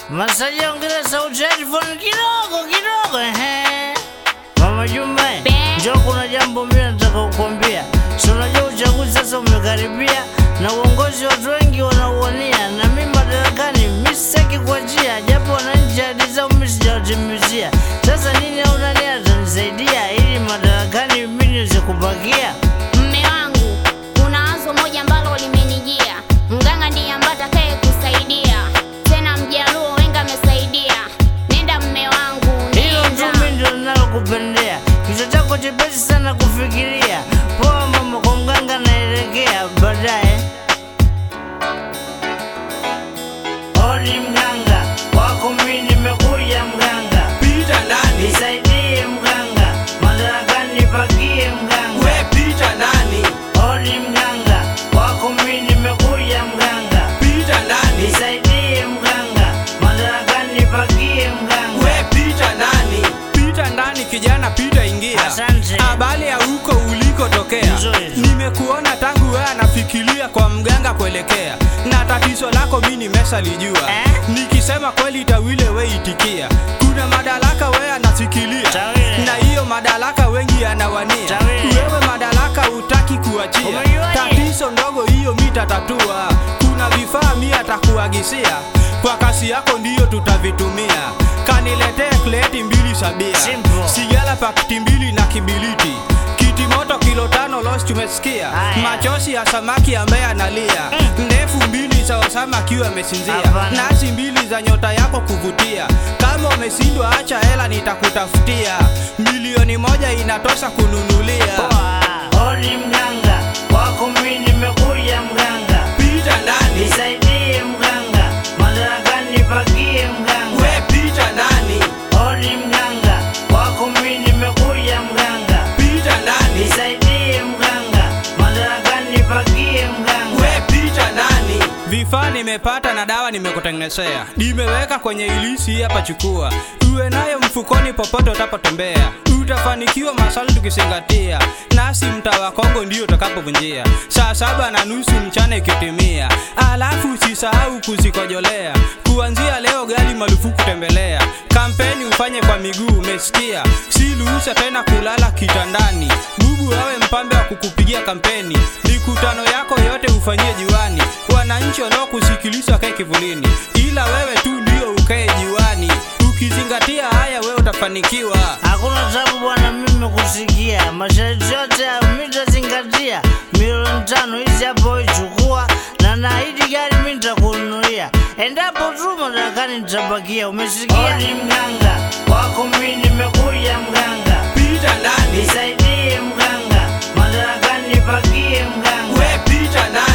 Masaji ongeza sauti ya headphone kidogo kidogo, ehe. Mama Juma, Be. njoo kuna jambo mimi nataka kukwambia. Si unajua uchaguzi sasa umekaribia na uongozi watu wengi wanauania, na mimi madarakani mimi sitaki kuachia, japo wananchi ahadi zao mimi sijawatimizia. Sasa nini au nani atanisaidia ili madarakani mimi niweze kubakia? Mme wangu, kuna wazo moja ambalo limenijia. Mganga ndiye ambaye atakaye kusaidia, tena Mjaluo wenga amesaidia. Nenda mme wangu, Hilo tu nenda. mimi ndio ninalokupendea. Kichwa chako chepesi sana kufikiria. Poa mama, kwa mganga naelekea baadaye. Odi mganga, wako mimi nimekuja mganga. Pita ndani, Nisaidie mganga, madarakani nipakie mganga. we pita ndani, Odi mganga, wako mimi nimekuja mganga. pita ndani, Nisaidie mganga, madarakani nipakie mganga. we pita ndani, pita ndani kijana, pita ingia. Asante. Habari ya huko ulikotokea, Nzuri. nimekuona tangu wewe anafikiria kwa mganga kuelekea, na tatizo lako mi nimeshalijua Eh? nikisema kweli tawile we itikia. Kuna madaraka wewe anasikilia, Tawile. na hiyo madaraka wengi anawania. Tawile. Wewe madaraka utaki kuachia, Umejuaje? tatizo ndogo hiyo mi tatatua. Kuna vifaa mi atakuagisia, kwa kasi yako ndiyo tutavitumia. Kaniletee kleti mbili sabia, Simple. sigara pakiti mbili na kibiliti kiti moto kilo tano los tumesikia Haya. machozi ya samaki ambaye analia ndefu mbili za Osama akiwa amesinzia Hapana. nasi mbili za nyota yako kuvutia kama umeshindwa acha hela nitakutafutia milioni moja inatosha kununulia Poa. Odi mganga, wako mimi nimekuja mganga. pita ndani Nisaidie mganga, madarakani nipakie mganga. we pita ndani Odi mganga, wako mimi nimekuja mganga. pita ndani Nisaidie mganga, madarakani nipakie mganga. we pita ndani vifaa nimepata na dawa nimekutengenezea nimeweka kwenye ilisi hii hapa chukua uwe nayo mfukoni popote utapotembea utafanikiwa maswali tukizingatia nasi mtaa wa kongo ndio utakapovunjia saa saba na nusu mchana ikitimia alafu usisahau kuzikojolea kuanzia leo gari marufuku tembelea kampeni ufanye kwa miguu umesikia si ruhusa tena kulala kitandani bubu awe mpambe wa kukupigia kampeni mikutano yako yote ufanyie jiwani wananchi wanaokusikiliza wakae kivulini ila wewe tu ndio ukae jiwani ukizingatia haya wewe utafanikiwa Hakuna tabu bwana, mimi kusikia masharti yote ya mitazingatia. Milioni tano hizi hapo ichukua, na naahidi gari mimi nitakununulia endapo tu madarakani nitabakia. Umesikia? Odi mganga, wako mimi nimekuja mganga. pita ndani Nisaidie mganga, madarakani nipakie mganga. we pita ndani